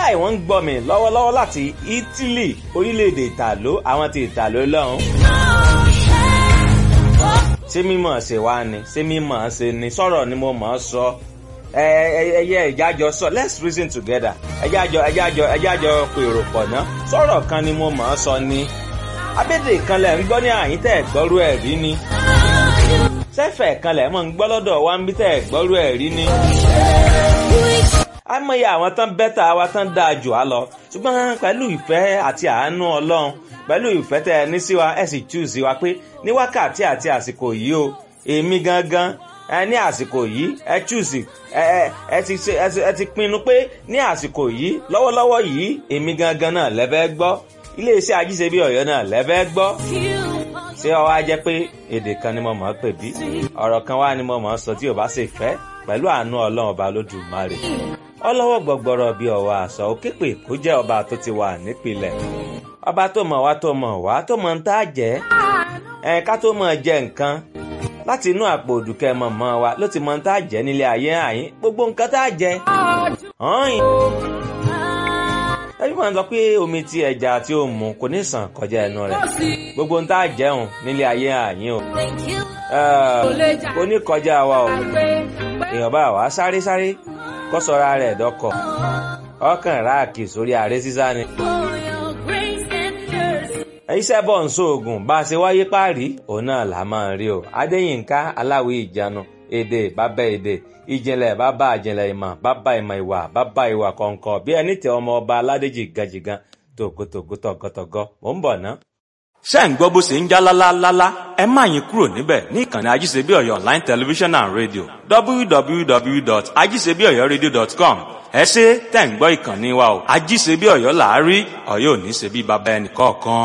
wàláì wọ́n ń gbọ́ mi lọ́wọ́lọ́wọ́ láti Italy orílẹ̀-èdè ìtàló àwọn ti ìtàló lọ́hùn. ṣé mímọ̀ ṣe wá ni ṣé mímọ̀ ṣe ni sọ̀rọ̀ ni mo mọ̀ ọ́ sọ ẹyẹ ìjájọ sọ let's reason together ẹjájọ ẹjájọ ẹjájọ pèrò pọ̀ ná sọ̀rọ̀ kan ni mo mọ̀ ọ́ sọ ni abédè kan lẹ̀ ń gbọ́ ní àyín tẹ̀ gbọ́rú ẹ̀ rí ni sẹ́fẹ̀ kan lẹ̀ mọ̀ ń gbọ́ lọ́dọ̀ wa ń bí tẹ̀ gbọ́rú ẹ̀ rí ni àmọye àwọn tán bẹ́tà wa tán dáa jù á lọ ṣùgbọ́n pẹ̀lú ìfẹ́ àti àánú ọlọ́run pẹ̀lú ìfẹ́ tẹ ẹ ní sí wa ẹ sì choose wa pé ní wákàtí àti àsìkò yìí o èmi gangan ẹ ní àsìkò yìí ẹ choose ẹ ẹ ti ẹ ti pinnu pé ní àsìkò yìí lọ́wọ́lọ́wọ́ yìí èmi gangan náà lẹ́fẹ́ gbọ́ iléeṣẹ́ ajíṣebí ọ̀yọ́ náà lẹ́fẹ́ gbọ́ ṣé ọ wá jẹ́ pé èdè kan ni mo mọ̀ ọ́ pè bí ọ̀rọ̀ kan wá ni mo mọ̀ ọ́ sọ tí ò bá ṣe fẹ́ pẹ̀lú àánú ọlọ́run ọba lódùmarè ọlọ́wọ́ gbọ̀gbọ̀rọ̀ bíi ọ̀wà àṣà òkèpè kó jẹ́ ọba tó ti wà nípìnlẹ̀ ọba tó mọ̀ wá tó mọ̀ wá tó mọ̀ ń tá jẹ́ ẹ̀ ká tó mọ̀ jẹ nǹkan láti inú àpò òdùkẹ́ mọ̀ mọ́ wa ló ti mọ̀ ń tá jẹ́ nílé ayé àyín gbogbo nǹkan tá jẹ́ ọ̀hìn. ẹbí wọn sọ pé omi tí ẹja tí ó mu kò ní sàn kọjá ẹnu rẹ̀ gbogbo ń tá jẹun nílé ayé àyín o kò ní kọjá wa o èèyàn bá wa sáré sáré kó sọra rẹ̀ dọ́kọ̀ ọkàn ráàkì sórí ààrẹ sísá ni. iṣẹ́ bọ̀ ń sóògùn bá a ṣe wáyé páàrí òun náà là máa ń rí o adéyínká aláwí ìjánu èdè bàbá èdè ìjìnlẹ̀ bàbá ìjìnlẹ̀ ìmọ̀ bàbá ìmọ̀ ìwà bàbá ìwà kọ̀ọ̀kan bí ẹni tẹ ọmọ ọba aládéjì gajìgan tògótògó tọ̀gọ́tọ̀gọ́ mò ń bọ̀ ná. ṣé ń gbọ́ bó ṣe ń já lálálálá ẹ má yín kúrò níbẹ̀ ní ìkànnì ajíṣebí ọ̀yọ́ online television and radio www.ajíṣebíọ̀yọ́radio.com ẹ ṣe tẹ̀ ń gbọ́ ìkànnì wa o ajíṣebí ọ̀yọ́ làárí ọ̀yọ́ ò ní ṣe bí baba ẹnì kọ̀ọ̀kan.